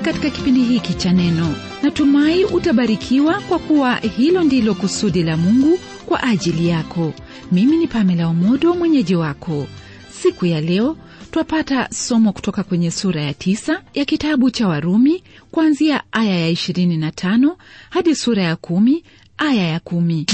katika kipindi hiki cha neno natumai utabarikiwa kwa kuwa hilo ndilo kusudi la mungu kwa ajili yako mimi ni pamela omodo mwenyeji wako siku ya leo twapata somo kutoka kwenye sura ya tisa ya kitabu cha warumi kuanzia aya ya 25 hadi sura ya kumi aya ya kumi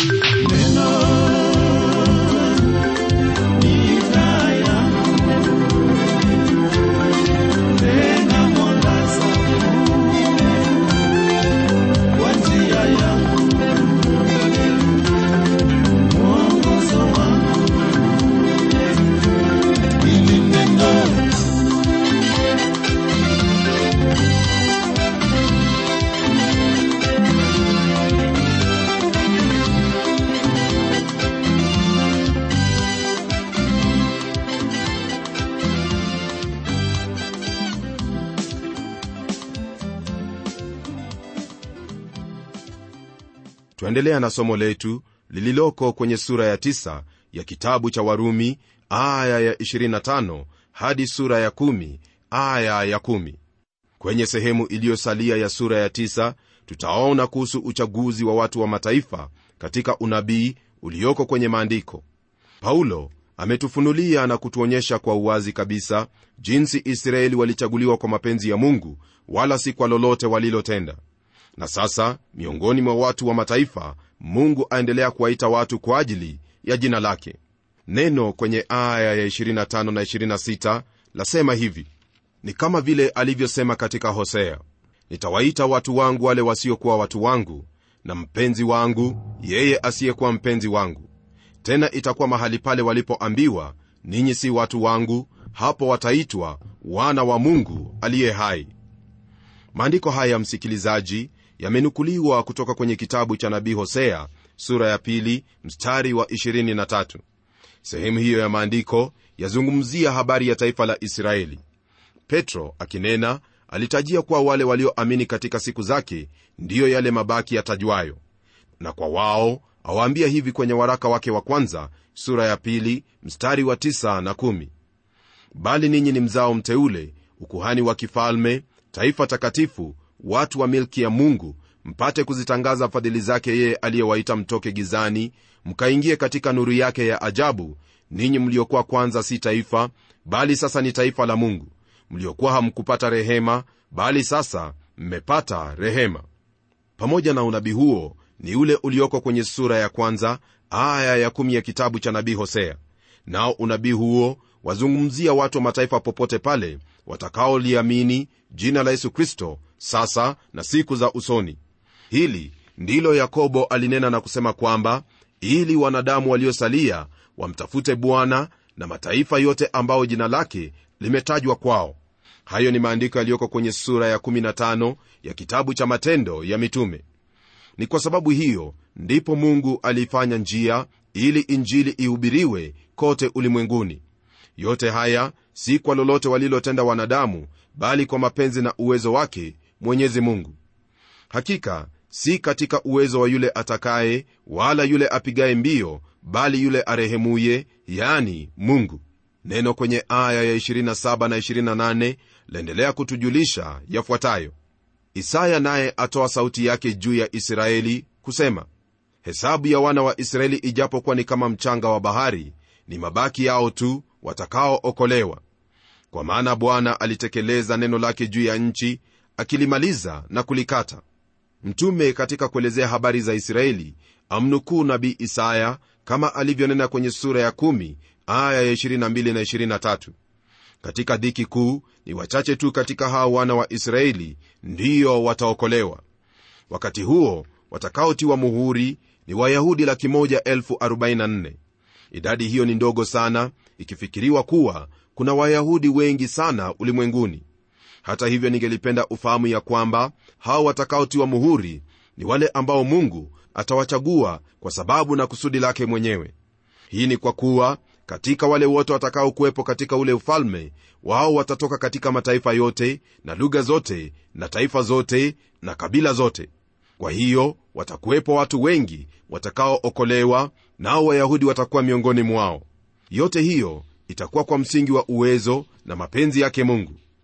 twaendelea na somo letu lililoko kwenye sura ya 9 ya kitabu cha warumi aya ya 25 hadi sura ya 1 aya ya 1 kwenye sehemu iliyosalia ya sura ya 9 tutaona kuhusu uchaguzi wa watu wa mataifa katika unabii ulioko kwenye maandiko paulo ametufunulia na kutuonyesha kwa uwazi kabisa jinsi israeli walichaguliwa kwa mapenzi ya mungu wala si kwa lolote walilotenda na sasa miongoni mwa watu wa mataifa mungu aendelea kuwaita watu kwa ajili ya jina lake neno kwenye aya ya 25 na 26 lasema hivi ni kama vile alivyosema katika hosea nitawaita watu wangu wale wasiokuwa watu wangu na mpenzi wangu yeye asiyekuwa mpenzi wangu tena itakuwa mahali pale walipoambiwa ninyi si watu wangu hapo wataitwa wana wa mungu aliye hai maandiko haya msikilizaji yamenukuliwa kutoka kwenye kitabu cha nabii hosea sura ya pili mstari wa 23 sehemu hiyo ya maandiko yazungumzia habari ya taifa la israeli petro akinena alitajia kuwa wale walioamini katika siku zake ndiyo yale mabaki yatajwayo na kwa wao awaambia hivi kwenye waraka wake wa kwanza sura ya pili mstari wa 9 na 1 bali ninyi ni mzao mteule ukuhani wa kifalme taifa takatifu watu wa milki ya mungu mpate kuzitangaza fadhili zake yeye aliyewaita mtoke gizani mkaingie katika nuru yake ya ajabu ninyi mliokuwa kwanza si taifa bali sasa ni taifa la mungu mliokuwa hamkupata rehema bali sasa mmepata rehema pamoja na unabii huo ni ule ulioko kwenye sura ya kwanza aya ya kumi ya kitabu cha nabii hosea nao unabii huo wazungumzia watu wa mataifa popote pale watakaoliamini jina la yesu kristo sasa na siku za usoni hili ndilo yakobo alinena na kusema kwamba ili wanadamu waliosalia wamtafute bwana na mataifa yote ambao jina lake limetajwa kwao hayo ni maandiko yaliyoko kwenye sura ya 15 ya kitabu cha matendo ya mitume ni kwa sababu hiyo ndipo mungu aliifanya njia ili injili ihubiriwe kote ulimwenguni yote haya si kwa lolote walilotenda wanadamu bali kwa mapenzi na uwezo wake mwenyezi mungu hakika si katika uwezo wa yule atakaye wala yule apigaye mbio bali yule arehemuye yani mungu neno kwenye aya ya 27 na 28 laendelea kutujulisha yafuatayo isaya naye atoa sauti yake juu ya israeli kusema hesabu ya wana wa israeli ijapokuwa ni kama mchanga wa bahari ni mabaki yao tu watakaookolewa kwa maana bwana alitekeleza neno lake juu ya nchi akilimaliza na kulikata mtume katika kuelezea habari za israeli amnukuu nabii isaya kama alivyonena kwenye sura ya 1 aya ya 22 na 23 katika dhiki kuu ni wachache tu katika hao wana wa israeli ndiyo wataokolewa wakati huo watakaotiwa muhuri ni wayahudi laki moja elfu 44 idadi hiyo ni ndogo sana ikifikiriwa kuwa kuna wayahudi wengi sana ulimwenguni hata hivyo ningelipenda ufahamu ya kwamba hao watakaotiwa muhuri ni wale ambao mungu atawachagua kwa sababu na kusudi lake mwenyewe hii ni kwa kuwa katika wale wote watakaokuwepo katika ule ufalme wao watatoka katika mataifa yote na lugha zote na taifa zote na kabila zote kwa hiyo watakuwepo watu wengi watakaookolewa nao wayahudi watakuwa miongoni mwao yote hiyo itakuwa kwa msingi wa uwezo na mapenzi yake mungu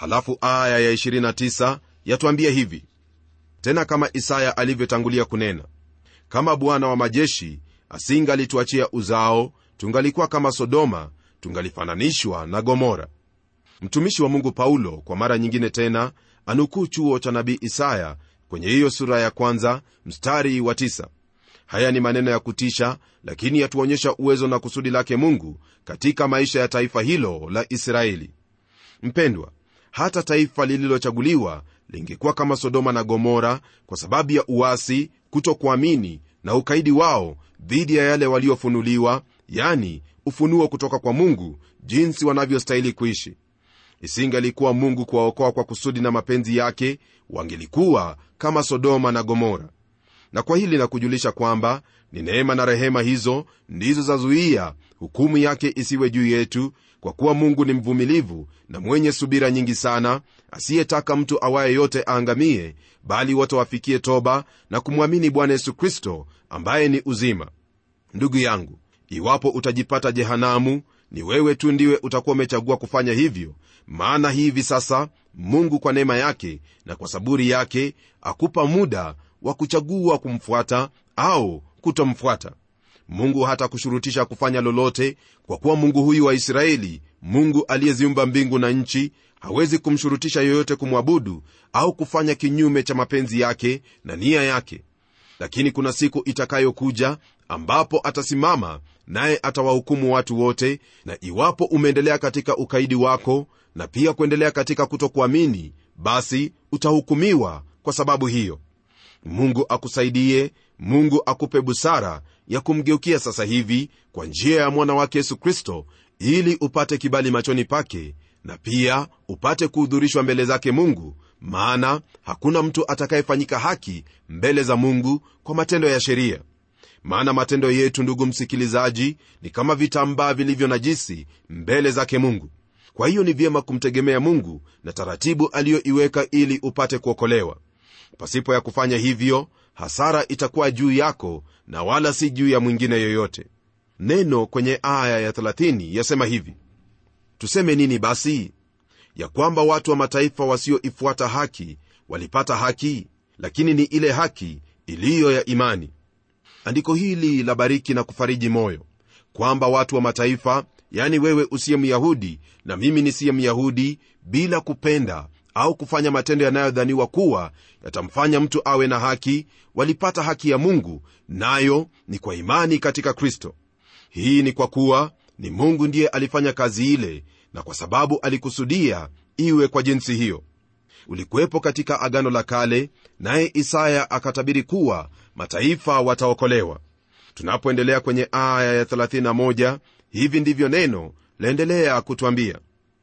halafu aya ya 29 yatuambia hivi tena kama isaya alivyotangulia kunena kama bwana wa majeshi asingalituachia uzao tungalikuwa kama sodoma tungalifananishwa na gomora mtumishi wa mungu paulo kwa mara nyingine tena anukuu chuo cha nabii isaya kwenye hiyo sura ya kwanza mstari wa tisa. haya ni maneno ya kutisha lakini yatuonyesha uwezo na kusudi lake mungu katika maisha ya taifa hilo la israeli mpendwa hata taifa lililochaguliwa lingekuwa kama sodoma na gomora kwa sababu ya uasi kutokuamini na ukaidi wao dhidi ya yale waliofunuliwa yani ufunuo kutoka kwa mungu jinsi wanavyostahili kuishi isingalikuwa mungu kuwaokoa kwa kusudi na mapenzi yake wangelikuwa kama sodoma na gomora na kwa hili nakujulisha kwamba ni neema na rehema hizo ndizo zazuia hukumu yake isiwe juu yetu kwa kuwa mungu ni mvumilivu na mwenye subira nyingi sana asiyetaka mtu awaye yote aangamie bali wote wafikie toba na kumwamini bwana yesu kristo ambaye ni uzima ndugu yangu iwapo utajipata jehanamu ni wewe tu ndiwe utakuwa umechagua kufanya hivyo maana hivi sasa mungu kwa neema yake na kwa saburi yake akupa muda wa kuchagua kumfuata au kutomfuata mungu hata kushurutisha kufanya lolote kwa kuwa mungu huyu wa israeli mungu aliyeziumba mbingu na nchi hawezi kumshurutisha yoyote kumwabudu au kufanya kinyume cha mapenzi yake na nia yake lakini kuna siku itakayokuja ambapo atasimama naye atawahukumu watu wote na iwapo umeendelea katika ukaidi wako na pia kuendelea katika kutokuamini basi utahukumiwa kwa sababu hiyo mungu akusaidie mungu akupe busara ya kumgeukia sasa hivi kwa njia ya mwana wake yesu kristo ili upate kibali machoni pake na pia upate kuhudhurishwa mbele zake mungu maana hakuna mtu atakayefanyika haki mbele za mungu kwa matendo ya sheria maana matendo yetu ndugu msikilizaji ni kama vitambaa vilivyo najisi mbele zake mungu kwa hiyo ni vyema kumtegemea mungu na taratibu aliyoiweka ili upate kuokolewa pasipo ya kufanya hivyo hasara itakuwa juu yako na wala si juu ya mwingine yoyote neno kwenye aya ya 30 yasema hivi tuseme nini basi ya kwamba watu wa mataifa wasioifuata haki walipata haki lakini ni ile haki iliyo ya imani andiko hili la bariki na kufariji moyo kwamba watu wa mataifa yani wewe usiye myahudi na mimi nisiye myahudi bila kupenda au kufanya matendo yanayodhaniwa kuwa yatamfanya mtu awe na haki walipata haki ya mungu nayo ni kwa imani katika kristo hii ni kwa kuwa ni mungu ndiye alifanya kazi ile na kwa sababu alikusudia iwe kwa jinsi hiyo ulikuwepo katika agano la kale naye isaya akatabiri kuwa mataifa wataokolewa tunapoendelea kwenye aya ya 31 hivi ndivyo neno laendelea kutwambia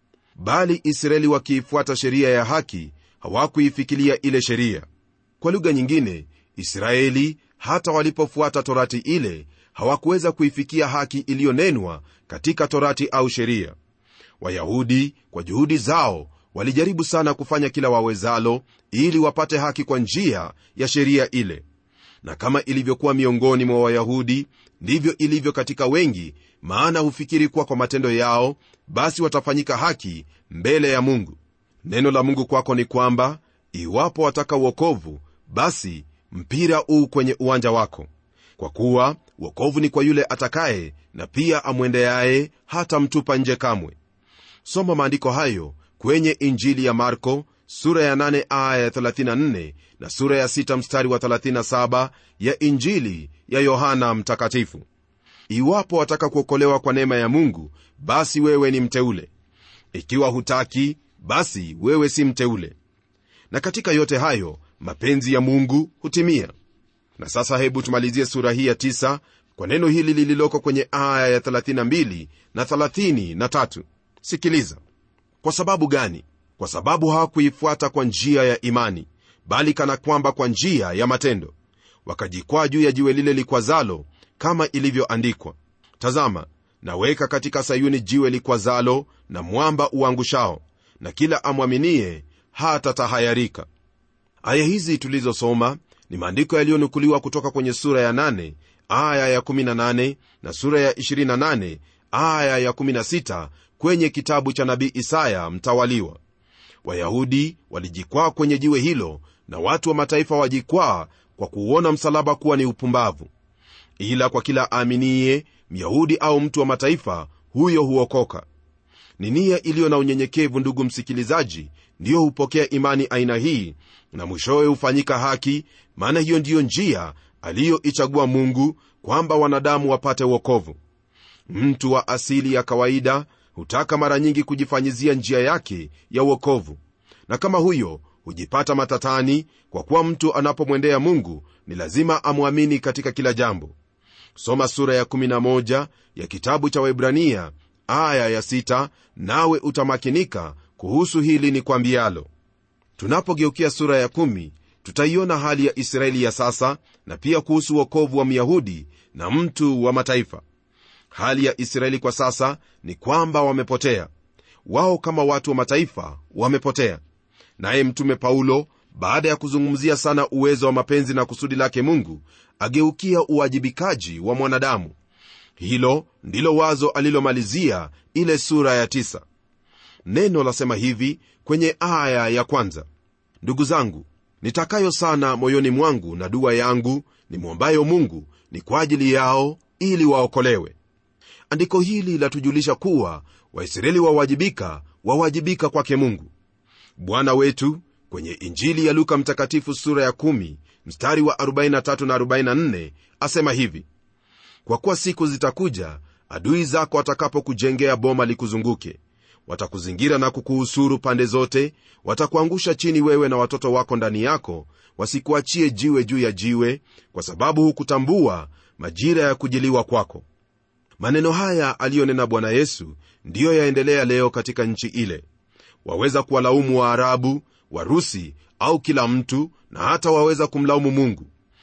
bali israeli wakiifuata sheria ya haki hawakuifikilia ile sheria kwa lugha nyingine israeli hata walipofuata torati ile hawakuweza kuifikia haki iliyonenwa katika torati au sheria wayahudi kwa juhudi zao walijaribu sana kufanya kila wawezalo ili wapate haki kwa njia ya sheria ile na kama ilivyokuwa miongoni mwa wayahudi ndivyo ilivyo katika wengi maana hufikiri kuwa kwa matendo yao basi watafanyika haki mbele ya mungu neno la mungu kwako ni kwamba iwapo wataka uokovu basi mpira uu kwenye uwanja wako kwa kuwa uokovu ni kwa yule atakaye na pia amwendeaye hata mtupa nje kamwe soma maandiko hayo kwenye injili ya marko sura ya 8 aya ya 34 na sura ya 6 mstari wa 37 ya injili ya yohana mtakatifu iwapo wataka kuokolewa kwa neema ya mungu basi wewe ni mteule ikiwa hutaki basi wewe si mteule na katika yote hayo mapenzi ya mungu hutimia na sasa hebu tumalizie sura hii ya 9 kwa neno hili lililoko kwenye aya ya 32 na 33 sikiliza kwa sababu gani kwa sababu hawakuifuata kwa njia ya imani bali kana kwamba kwa njia ya matendo wakajikwaa juu ya jiwe lile likwazalo kama ilivyoandikwa tazama naweka katika sayuni jiwe likwazalo na mwamba uangushao na kila amwaminie hata tahayarika aya hizi tulizosoma ni maandiko yaliyonukuliwa kutoka kwenye sura ya 8 aya ya 18 na sura ya 28 aya ya 16 kwenye kitabu cha nabii isaya mtawaliwa wayahudi walijikwaa kwenye jiwe hilo na watu wa mataifa wajikwaa kwa kuuona msalaba kuwa ni upumbavu ila kwa kila aaminiye myahudi au mtu wa mataifa huyo huokoka ni nia iliyo na unyenyekevu ndugu msikilizaji ndiyo hupokea imani aina hii na mwishowe hufanyika haki maana hiyo ndiyo njia aliyoichagua mungu kwamba wanadamu wapate uokovu mtu wa asili ya kawaida hutaka mara nyingi kujifanyizia njia yake ya uokovu na kama huyo hujipata matatani kwa kuwa mtu anapomwendea mungu ni lazima amwamini katika kila jambo soma sura ya 11 ya kitabu cha waibrania aya ya 6 nawe utamakinika kuhusu hili ni kwambialo tunapogeukia sura ya 1 tutaiona hali ya israeli ya sasa na pia kuhusu uokovu wa myahudi na mtu wa mataifa hali ya israeli kwa sasa ni kwamba wamepotea wao kama watu wa mataifa wamepotea naye mtume paulo baada ya kuzungumzia sana uwezo wa mapenzi na kusudi lake mungu ageukia uwajibikaji wa mwanadamu hilo ndilo wazo alilomalizia ile sura ya tisa. neno lasema hivi kwenye aya ya kwanza ndugu zangu nitakayo sana moyoni mwangu na dua yangu nimwombayo mungu ni kwa ajili yao ili waokolewe andiko hili latujulisha kuwa waisraeli wawajibika wawajibika kwake mungu bwana wetu kwenye injili ya luka mtakatifu sura ya 1 mstari wa 43 na 44 asema hivi kwa kuwa siku zitakuja adui zako watakapokujengea boma likuzunguke watakuzingira na kukuhusuru pande zote watakuangusha chini wewe na watoto wako ndani yako wasikuachie jiwe juu ya jiwe kwa sababu hukutambua majira ya kujiliwa kwako maneno haya aliyonena bwana yesu ndiyo yaendelea leo katika nchi ile waweza kuwalaumu waarabu warusi au kila mtu na hata waweza kumlaumu mungu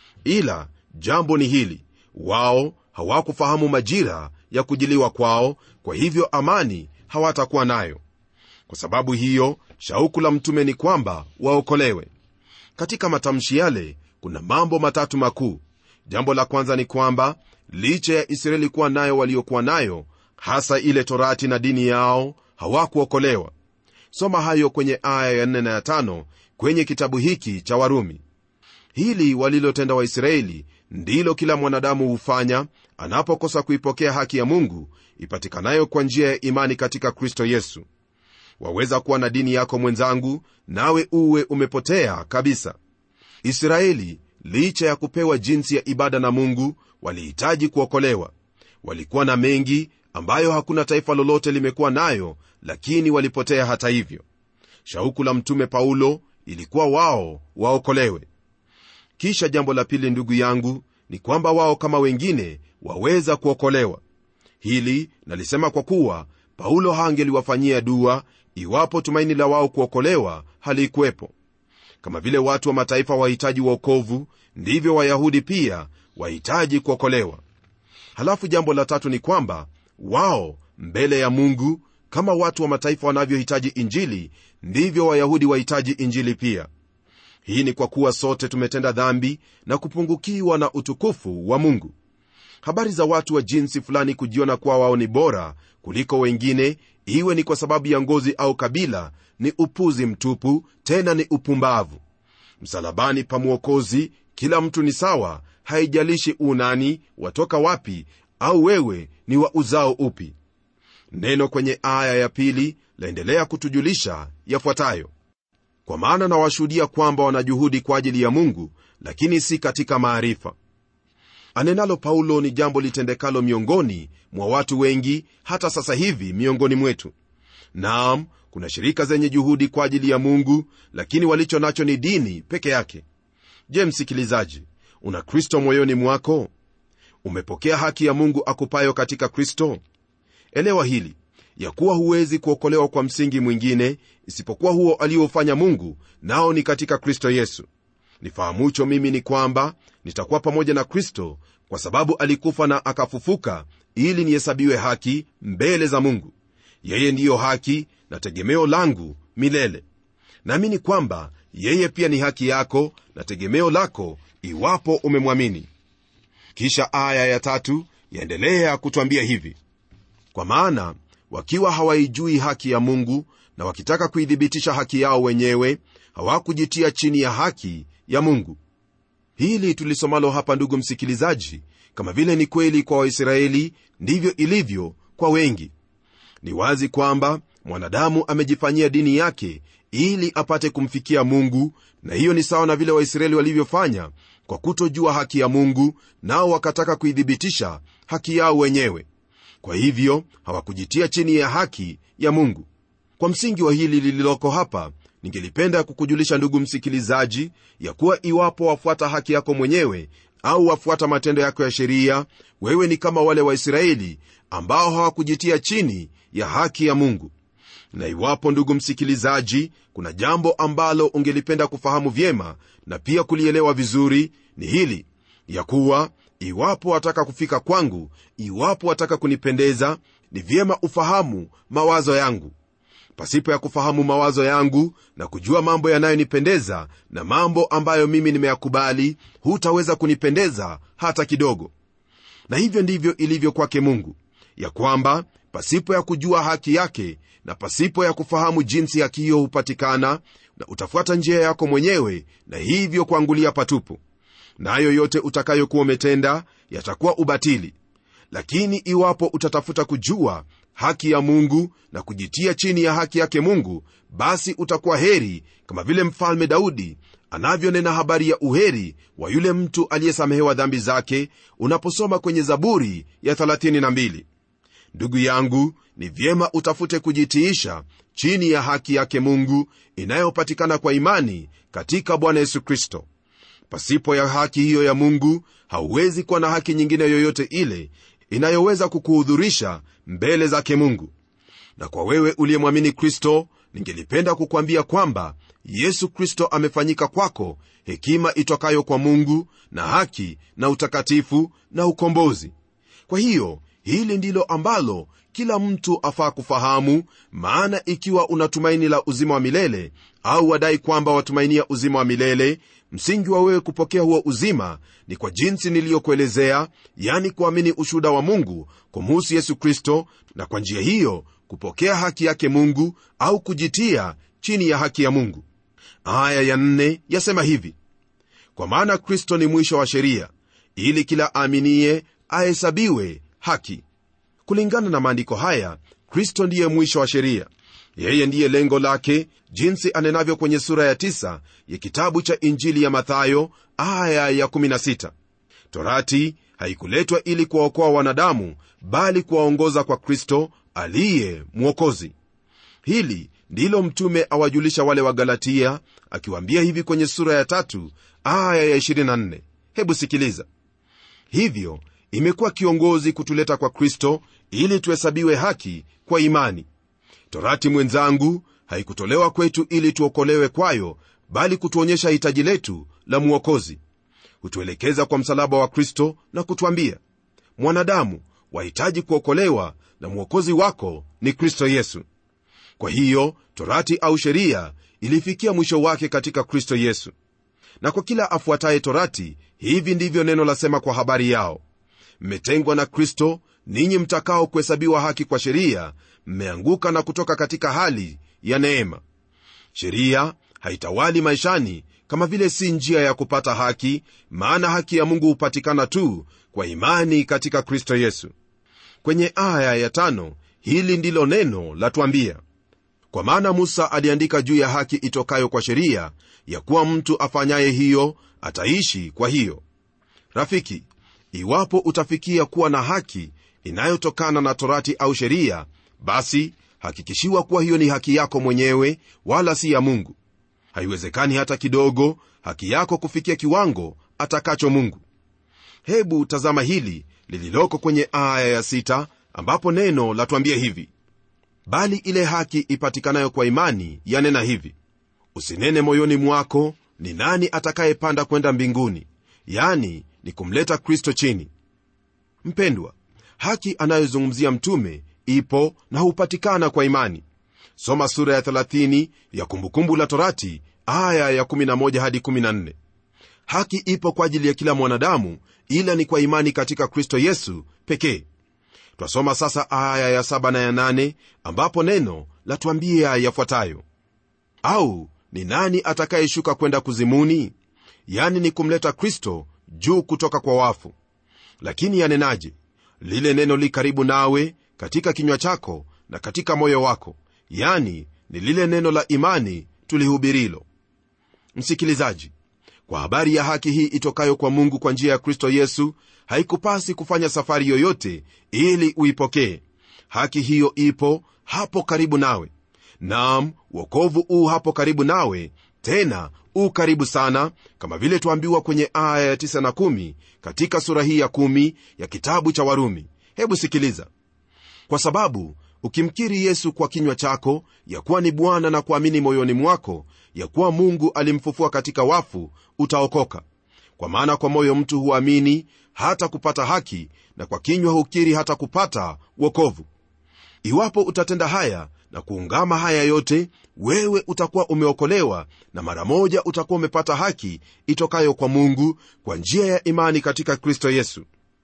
ila jambo ni hili wao hawakufahamu majira ya kujiliwa kwao kwa hivyo amani hawatakuwa nayo kwa sababu hiyo shauku la mtume ni kwamba waokolewe katika matamshi yale kuna mambo matatu makuu jambo la kwanza ni kwamba licha ya israeli kuwa nayo waliokuwa nayo hasa ile torati na dini yao hawakuokolewa soma hayo kwenye aya ya 4 na ya 5 kwenye kitabu hiki cha warumi hili walilotenda waisraeli ndilo kila mwanadamu hufanya anapokosa kuipokea haki ya mungu ipatikanayo kwa njia ya imani katika kristo yesu waweza kuwa na dini yako mwenzangu nawe uwe umepotea kabisa israeli licha ya kupewa jinsi ya ibada na mungu walihitaji kuokolewa walikuwa na mengi ambayo hakuna taifa lolote limekuwa nayo lakini walipotea hata hivyo shauku la mtume paulo ilikuwa wao waokolewe kisha jambo la pili ndugu yangu ni kwamba wao kama wengine waweza kuokolewa hili nalisema kwa kuwa paulo hangeliwafanyia dua iwapo tumaini la wao kuokolewa halikuwepo kama vile watu wa mataifa wahitaji uokovu ndivyo wayahudi pia wahitaji kuokolewa halafu jambo la tatu ni kwamba wao mbele ya mungu kama watu wa mataifa wanavyohitaji injili ndivyo wayahudi wahitaji injili pia hii ni kwa kuwa sote tumetenda dhambi na kupungukiwa na utukufu wa mungu habari za watu wa jinsi fulani kujiona kuwa wao ni bora kuliko wengine iwe ni kwa sababu ya ngozi au kabila ni upuzi mtupu tena ni upumbavu msalabani pa mwokozi kila mtu ni sawa haijalishi unani watoka wapi au wewe ni wa uzao upi neno kwenye aya ya pili laendelea kutujulisha yafuatayo kwa maana nawashuhudia kwamba wanajuhudi kwa ajili ya mungu lakini si katika maarifa anenalo paulo ni jambo litendekalo miongoni mwa watu wengi hata sasa hivi miongoni mwetu naam kuna shirika zenye juhudi kwa ajili ya mungu lakini walicho nacho ni dini peke yake je msikilizaji una kristo moyoni mwako umepokea haki ya mungu akupayo katika kristo elewa hili ya kuwa huwezi kuokolewa kwa msingi mwingine isipokuwa huo aliofanya mungu nao ni katika kristo yesu nifahamucho mimi ni kwamba nitakuwa pamoja na kristo kwa sababu alikufa na akafufuka ili nihesabiwe haki mbele za mungu yeye ndiyo haki na tegemeo langu milele naamini kwamba yeye pia ni haki yako na tegemeo lako iwapo umemwamini kisha aya ya tatu yaendelea kutwambia hivi kwa maana wakiwa hawaijui haki ya mungu na wakitaka kuithibitisha haki yao wenyewe hawakujitia chini ya haki ya mungu hili tulisomalo hapa ndugu msikilizaji kama vile ni kweli kwa waisraeli ndivyo ilivyo kwa wengi ni wazi kwamba mwanadamu amejifanyia dini yake ili apate kumfikia mungu na hiyo ni sawa na vile waisraeli walivyofanya kwa kutojua haki ya mungu nao wakataka kuithibitisha haki yao wenyewe kwa hivyo hawakujitia chini ya haki ya mungu kwa msingi wa hili lililoko hapa ningelipenda kukujulisha ndugu msikilizaji ya kuwa iwapo wafuata haki yako mwenyewe au wafuata matendo yako ya sheria wewe ni kama wale waisraeli ambao hawakujitia chini ya haki ya mungu na iwapo ndugu msikilizaji kuna jambo ambalo ungelipenda kufahamu vyema na pia kulielewa vizuri ni hili ya kuwa iwapo wataka kufika kwangu iwapo wataka kunipendeza ni vyema ufahamu mawazo yangu pasipo ya kufahamu mawazo yangu na kujua mambo yanayonipendeza na mambo ambayo mimi nimeyakubali hutaweza kunipendeza hata kidogo na hivyo ndivyo ilivyo kwake mungu ya kwamba pasipo ya kujua haki yake na pasipo ya kufahamu jinsi haki hiyo hupatikana na utafuata njia yako mwenyewe na hivyo kuangulia patupu nayo na yote utakayokuwa umetenda yatakuwa ubatili lakini iwapo utatafuta kujua haki ya mungu na kujitia chini ya haki yake mungu basi utakuwa heri kama vile mfalme daudi anavyonena habari ya uheri wa yule mtu aliyesamehewa dhambi zake unaposoma kwenye zaburi ya 32 ndugu yangu ni vyema utafute kujitiisha chini ya haki yake mungu inayopatikana kwa imani katika bwana yesu kristo pasipo ya haki hiyo ya mungu hauwezi kuwa na haki nyingine yoyote ile inayoweza kukuhudhurisha mbele zake mungu na kwa wewe uliyemwamini kristo ningelipenda kukwambia kwamba yesu kristo amefanyika kwako hekima itokayo kwa mungu na haki na utakatifu na ukombozi kwa hiyo hili ndilo ambalo kila mtu afaa kufahamu maana ikiwa unatumaini la uzima wa milele au wadai kwamba watumainia uzima wa milele msingi wa wewe kupokea huo uzima ni kwa jinsi niliyokuelezea yani kuamini ushuhuda wa mungu kumuhusu yesu kristo na kwa njia hiyo kupokea haki yake mungu au kujitia chini ya haki ya mungu aya ya nne yasema hivi kwa maana kristo ni mwisho wa sheria ili kila aaminiye ahesabiwe haki kulingana na maandiko haya kristo ndiye mwisho wa sheria yeye ndiye lengo lake jinsi anenavyo kwenye sura ya 9 ya kitabu cha injili ya mathayo aya ya 16 torati haikuletwa ili kuwaokoa wanadamu bali kuwaongoza kwa kristo aliye mwokozi hili ndilo mtume awajulisha wale wa galatia akiwaambia hivi kwenye sura ya tatu aya ya 24 hebu sikiliza hivyo imekuwa kiongozi kutuleta kwa kristo ili tuhesabiwe haki kwa imani torati mwenzangu haikutolewa kwetu ili tuokolewe kwayo bali kutuonyesha hitaji letu la mwokozi hutuelekeza kwa msalaba wa kristo na kutwambia mwanadamu wahitaji kuokolewa na mwokozi wako ni kristo yesu kwa hiyo torati au sheria ilifikia mwisho wake katika kristo yesu na kwa kila afuataye torati hivi ndivyo neno lasema kwa habari yao mmetengwa na kristo ninyi mtakao kuhesabiwa haki kwa sheria mmeanguka na kutoka katika hali ya neema sheria haitawali maishani kama vile si njia ya kupata haki maana haki ya mungu hupatikana tu kwa imani katika kristo yesu kwenye aya ya tano hili ndilo neno latwambia kwa maana musa aliandika juu ya haki itokayo kwa sheria ya kuwa mtu afanyaye hiyo ataishi kwa hiyo rafiki iwapo utafikia kuwa na haki inayotokana na torati au sheria basi hakikishiwa kuwa hiyo ni haki yako mwenyewe wala si ya mungu haiwezekani hata kidogo haki yako kufikia kiwango atakacho mungu hebu tazama hili lililoko kwenye aya ya sita, ambapo neno latwambia hivi bali ile haki ipatikanayo kwa imani yanena hivi usinene moyoni mwako ni nani atakayepanda kwenda mbinguni yani ni kumleta kristo chini mpendwa haki anayozungumzia mtume ipo na hupatikana kwa imani soma sura ya 30 ya kumbukumbu la torati aya ya 11 hadi 14 haki ipo kwa ajili ya kila mwanadamu ila ni kwa imani katika kristo yesu pekee twasoma sasa aya ya saba na ya nane ambapo neno latuambia yafuatayo au ni nani atakayeshuka kwenda kuzimuni yani ni kumleta kristo juu kutoka kwa wafu lakini yanenaje lile neno li karibu nawe katika kinywa chako na katika moyo wako yani ni lile neno la imani tulihubirilo msikilizaji kwa habari ya haki hii itokayo kwa mungu kwa njia ya kristo yesu haikupasi kufanya safari yoyote ili uipokee haki hiyo ipo hapo karibu nawe nam wokovu uu hapo karibu nawe tena u karibu sana kama vile tuambiwa kwenye aya ya 9 na 1 katika sura hii ya 1 ya kitabu cha warumi hebu sikiliza kwa sababu ukimkiri yesu kwa kinywa chako ya kuwa ni bwana na kuamini moyoni mwako ya kuwa mungu alimfufua katika wafu utaokoka kwa maana kwa moyo mtu huamini hata kupata haki na kwa kinywa hukiri hata kupata wokovu iwapo utatenda haya na kuungama haya yote wewe utakuwa umeokolewa na mara moja utakuwa umepata haki itokayo kwa mungu kwa njia ya imani katika kristo yesu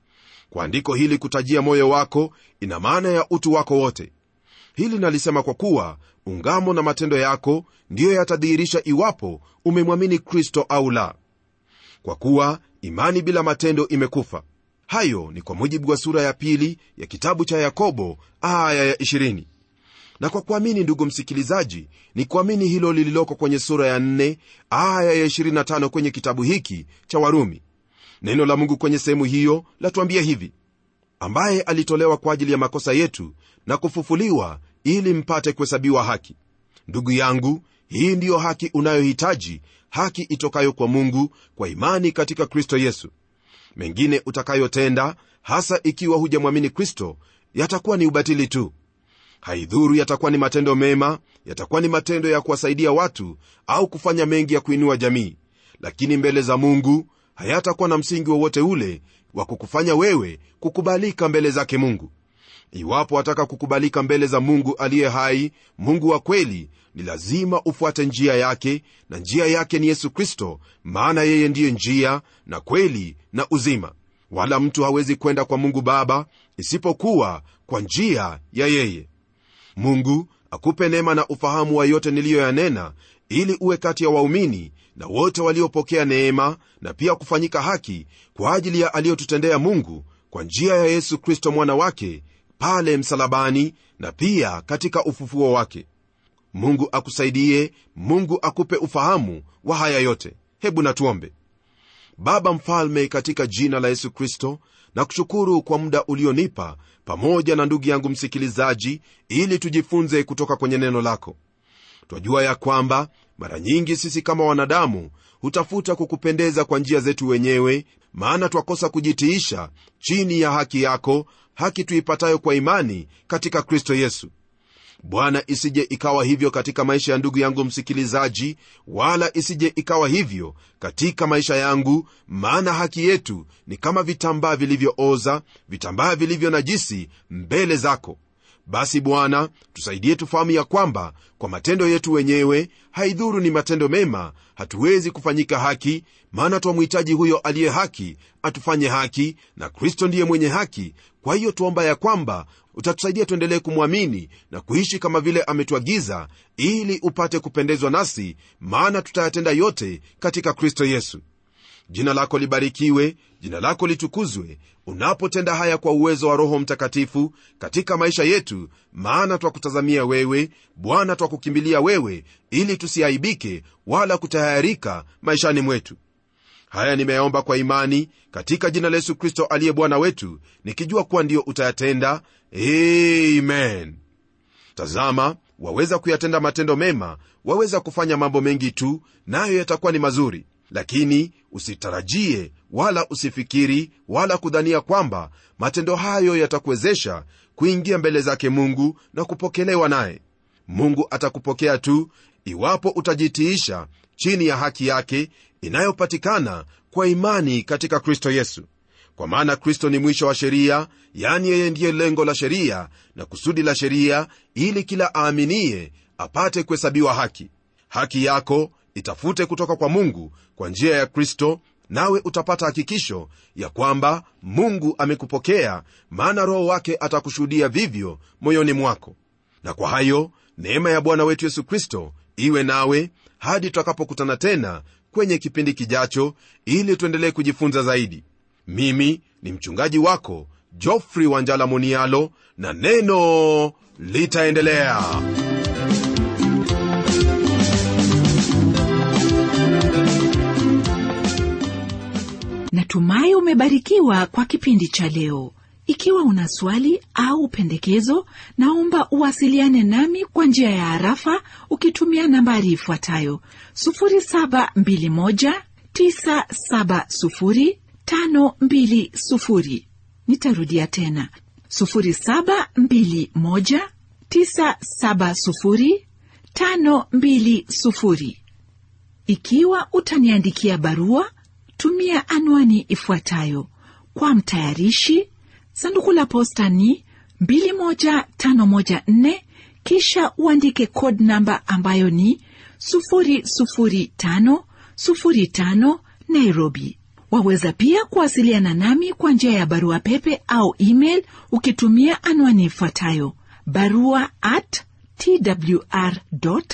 kwa andiko hili kutajia moyo wako ina maana ya utu wako wote hili nalisema kwa kuwa ungamo na matendo yako ndiyo yatadhihirisha iwapo umemwamini kristo au la kwa kuwa imani bila matendo imekufa hayo ni kwa mujibu wa sura ya pili ya kitabu cha yakobo aya ya 20 na kwa kuamini ndugu msikilizaji ni kuamini hilo lililoko kwenye sura ya 4 aya ya 25 kwenye kitabu hiki cha warumi neno la mungu kwenye sehemu hiyo latuambia hivi ambaye alitolewa kwa ajili ya makosa yetu na kufufuliwa ili mpate kuhesabiwa haki ndugu yangu hii ndiyo haki unayohitaji haki itokayo kwa mungu kwa imani katika kristo yesu mengine utakayotenda hasa ikiwa hujamwamini kristo yatakuwa ni ubatili tu haidhuru yatakuwa ni matendo mema yatakuwa ni matendo ya kuwasaidia watu au kufanya mengi ya kuinua jamii lakini mbele za mungu hayatakuwa na msingi wowote ule wa kukufanya wewe kukubalika mbele zake mungu iwapo wataka kukubalika mbele za mungu aliye hai mungu wa kweli ni lazima ufuate njia yake na njia yake ni yesu kristo maana yeye ndiye njia na kweli na uzima wala mtu hawezi kwenda kwa mungu baba isipokuwa kwa njia ya yeye mungu akupe neema na ufahamu wa yote niliyoyanena ili uwe kati ya waumini na wote waliopokea neema na pia kufanyika haki kwa ajili ya aliyotutendea mungu kwa njia ya yesu kristo mwana wake pale msalabani na pia katika ufufuo wake mungu akusaidie mungu akupe ufahamu wa haya yote hebu natuombe baba mfalme katika jina la yesu kristo na kushukuru kwa muda ulionipa pamoja na ndugu yangu msikilizaji ili tujifunze kutoka kwenye neno lako twajua ya kwamba mara nyingi sisi kama wanadamu hutafuta kukupendeza kwa njia zetu wenyewe maana twakosa kujitiisha chini ya haki yako haki tuipatayo kwa imani katika kristo yesu bwana isije ikawa hivyo katika maisha ya ndugu yangu msikilizaji wala isije ikawa hivyo katika maisha yangu maana haki yetu ni kama vitambaa vilivyooza vitambaa vilivyo najisi mbele zako basi bwana tusaidie tufahamu ya kwamba kwa matendo yetu wenyewe haidhuru ni matendo mema hatuwezi kufanyika haki maana twamhitaji huyo aliye haki atufanye haki na kristo ndiye mwenye haki kwa hiyo tuomba ya kwamba utatusaidia tuendelee kumwamini na kuishi kama vile ametuagiza ili upate kupendezwa nasi maana tutayatenda yote katika kristo yesu jina lako libarikiwe jina lako litukuzwe unapotenda haya kwa uwezo wa roho mtakatifu katika maisha yetu maana twakutazamia wewe bwana twakukimbilia wewe ili tusiaibike wala kutayarika maishani mwetu haya nimeyaomba kwa imani katika jina la yesu kristo aliye bwana wetu nikijua kuwa ndiyo utayatenda amen tazama waweza kuyatenda matendo mema waweza kufanya mambo mengi tu nayo yatakuwa ni mazuri lakini usitarajie wala usifikiri wala kudhania kwamba matendo hayo yatakuwezesha kuingia mbele zake mungu na kupokelewa naye mungu atakupokea tu iwapo utajitiisha chini ya haki yake inayopatikana kwa imani katika kristo yesu kwa maana kristo ni mwisho wa sheria yani yeye ndiye lengo la sheria na kusudi la sheria ili kila aaminiye apate kuhesabiwa haki haki yako itafute kutoka kwa mungu kwa njia ya kristo nawe utapata hakikisho ya kwamba mungu amekupokea maana roho wake atakushuhudia vivyo moyoni mwako na kwa hayo neema ya bwana wetu yesu kristo iwe nawe hadi tutakapokutana tena kwenye kipindi kijacho ili tuendelee kujifunza zaidi mimi ni mchungaji wako jofrey wanjala monialo na neno litaendelea natumai umebarikiwa kwa kipindi cha leo ikiwa una swali au pendekezo naomba uwasiliane nami kwa njia ya harafa ukitumia nambari ifuatayo 721970520 nitarudia tena 721970520 ikiwa utaniandikia barua tumia anwani ifuatayo kwa mtayarishi sanduku la posta ni 21514 kisha uandike code namba ambayo ni 00505 nairobi waweza pia kuwasiliana nami kwa njia ya barua pepe au email ukitumia anwani ifuatayo barua at twr co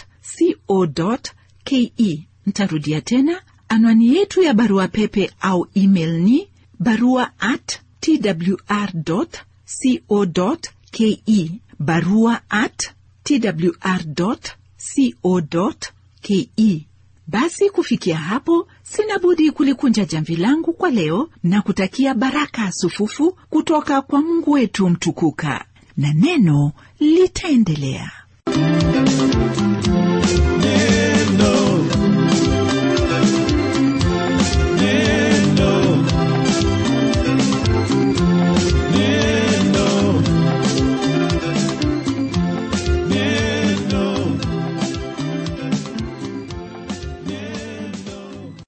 ke ntarudia tena anwani yetu ya barua pepe au email ni barua at twr co ke barua at twr co ke basi kufikia hapo sina budi kulikunja jamvi langu kwa leo na kutakia baraka sufufu kutoka kwa mungu wetu mtukuka na neno litaendelea